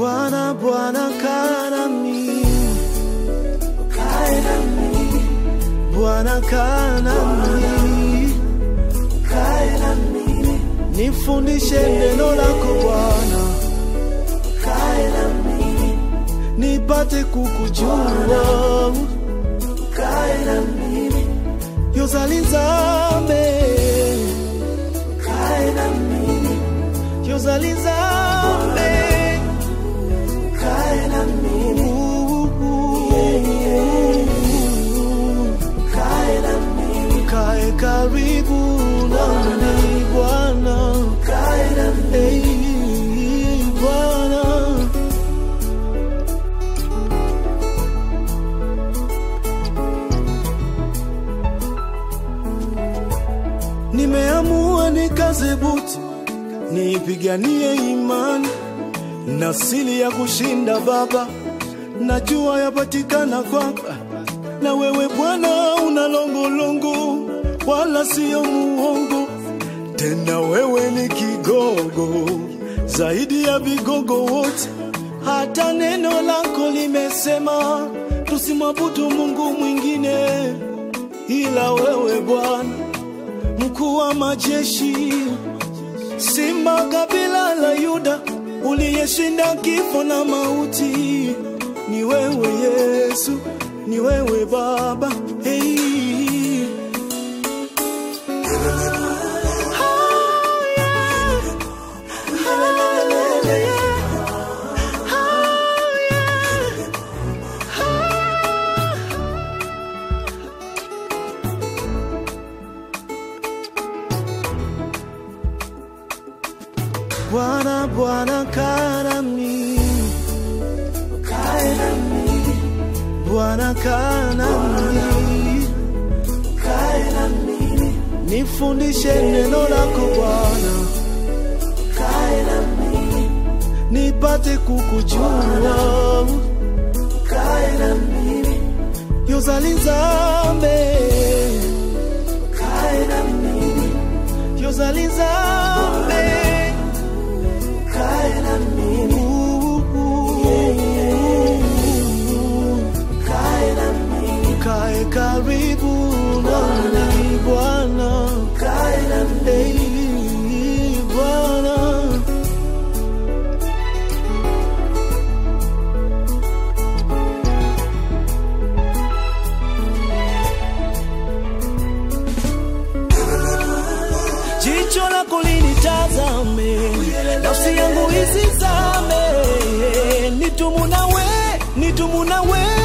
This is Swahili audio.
Bwana, Bwana kaa nami, Kae nami, Bwana kaa nami, kae nami, nifundishe neno lako Bwana, kae nami, nipate kukujua kae nami, yozalizame kae nami, yozalizame kae nami, kae nami, kae karibu nami Bwana, kae nami, Ei, Bwana. Nimeamua nikaze buti, nipiganie imani na siri ya kushinda Baba, najua yapatikana kwamba na wewe Bwana una longolongo, wala siyo muongo. Tena wewe ni kigogo zaidi ya vigogo wote. Hata neno lako limesema tusimwabudu Mungu mwingine ila wewe Bwana, mkuu wa majeshi, simba kabila la Yuda, uliyeshinda kifo na mauti. Ni wewe Yesu, ni wewe Baba. Hey. Bwana, Bwana kaa nami, kae nami, Bwana kaa nami, kae nami, nifundishe neno lako Bwana, kae nami, nipate kukujua kae nami, yozalizame kae nami, yozalizame kae nami, kae nami, kae karibu nami Bwana, kae nami, Ei, Bwana. jicho lako linitazame, nafsi yangu isizame, nitumu nawe, nitumu nawe